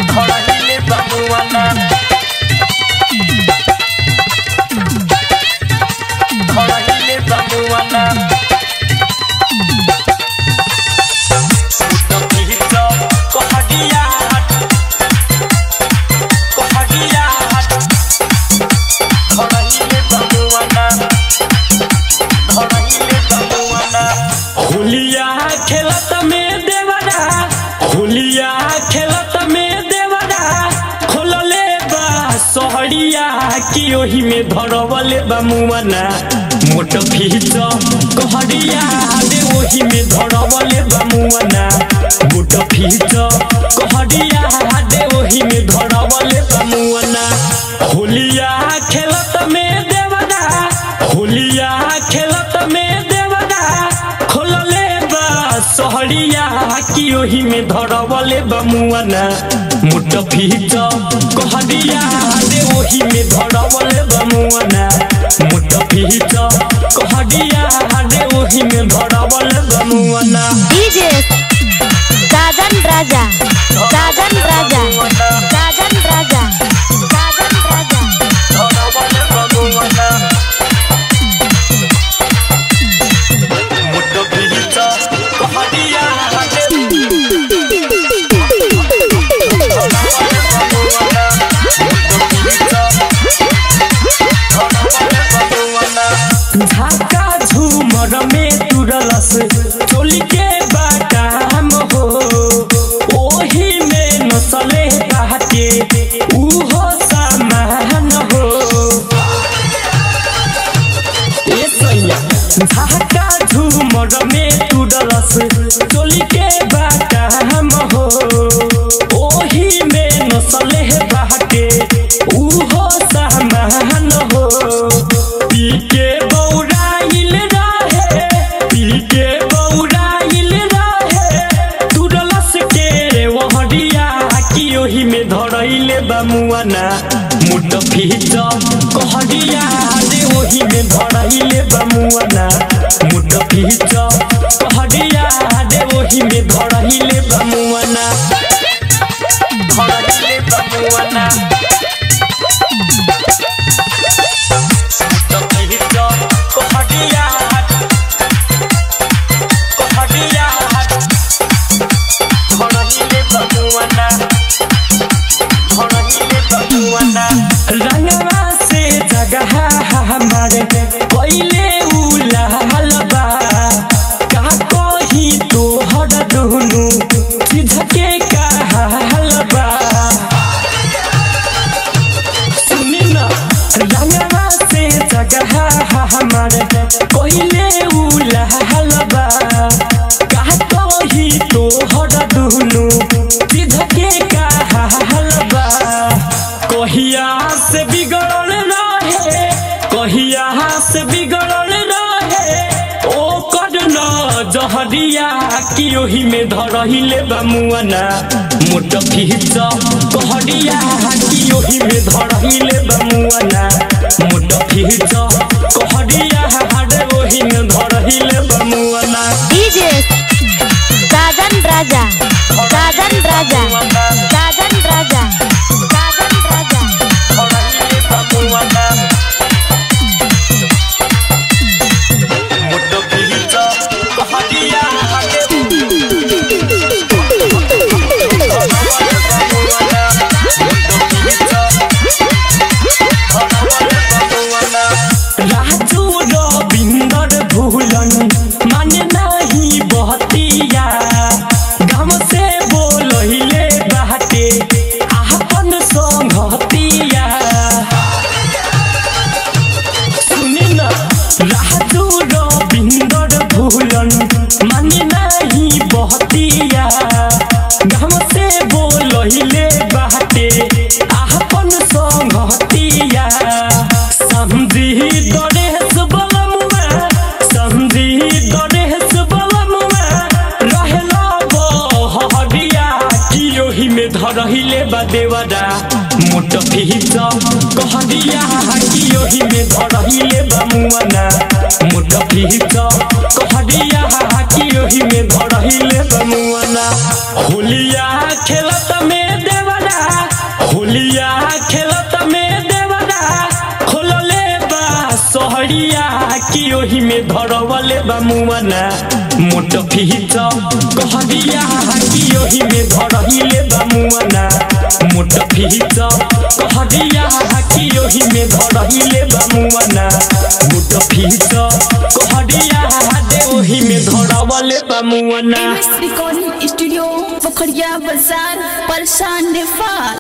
धरहिले बमुआना धरहिले बमुआना मुटकीच कहडिया कहडिया धरहिले बमुआना धरहिले बमुआना होलिया खेलत में देवरा होलिया खेलत में देवरा खोलले बा सहरिया की ओही में धरवले बा मुआना मोट फीच कहरिया दे ओही में धरवले बा मुआना मोट फीच कहरिया दे ओही में धरवले बा मुआना होलिया खेलत में देवरा होलिया खेलत में देवरा खोलले बा सहरिया की ओही में धरवले बा मुआना मुट फीच कहरिया दे ओही में धरवले बा मुआना मुट फीच कहरिया दे ओही में धरवले बा मुआना डीजे दादन राजा दादन राजा दादन राजा दादन राजा धरवले बमुआना मुटकीच कहडिया झाका झूमर में तुरलस चोली के बाटाम हो ओही में नसले बाटे उहो सामान हो ए सैया झाका झूमर में तुरलस चोली के बाटाम हो ओही में नसले बाटे उहो सामान हो पी के बौराइल रहे पी के बौराइल रहे तुरलस के वहरिया की ओही में धरैले बमुआना मुट फीच कहरिया दे ओही में धरैले बमुआना मुट फीच कहरिया दे ओही में धरैले बमुआना धरहिले बमुआना मुटकीच कहडिया कहडिया धरहिले बमुआना धरहिले बमुआना रंगवा से जगह हमारे पहले उलाल बा का कही तोहर दुनु चीज के कहल बा सुनी ना रंगवा से जगह हमारे पहले उलाल बा का कही तोहर दुनु चीज के कहल बा कहिया से बिगड़ल रहे कहिया से बिगड़ल रहे ओ कर न जहरिया की ओही में धरहिले बमुआना मोट फीच कहरिया की ओही में धरहिले बमुआना मोट फीच कहरिया रे ओही में धरहिले बमुआना डीजे दादन राजा दादन राजा दादन राजा दादन राजा धरहिले बमुआना मुटकीच कहडिया राजू रविंदर भूलन माने नहीं बहतिया गाम से बोलहिले बाटे आपन संगतिया सुनी न राजू रविंदर भूलन माने नहीं बहतिया गाम से बोलहिले बाटे आपन संगतिया समझी गणेश बलमुआ समझी गणेश बलमुआ रहेला बहरिया की ओही में धरहिले बा देवरा मोट फीच कहरिया की ओही में धरहिले बा मुआना मोट फीच कहरिया की ओही में धरहिले बा मुआना होलिया खेलत में देवरा कहरिया कि ओही में धरवले बा मुआना मोट फीच कहरिया कि ओही में धरहिले बा मुआना मोट फीच कहरिया कि ओही में धरहिले बा मुआना मोट फीच कहरिया दे ओही में धरवले बा मुआना रिकॉर्डिंग स्टूडियो पोखरिया बाजार परेशान नेपाल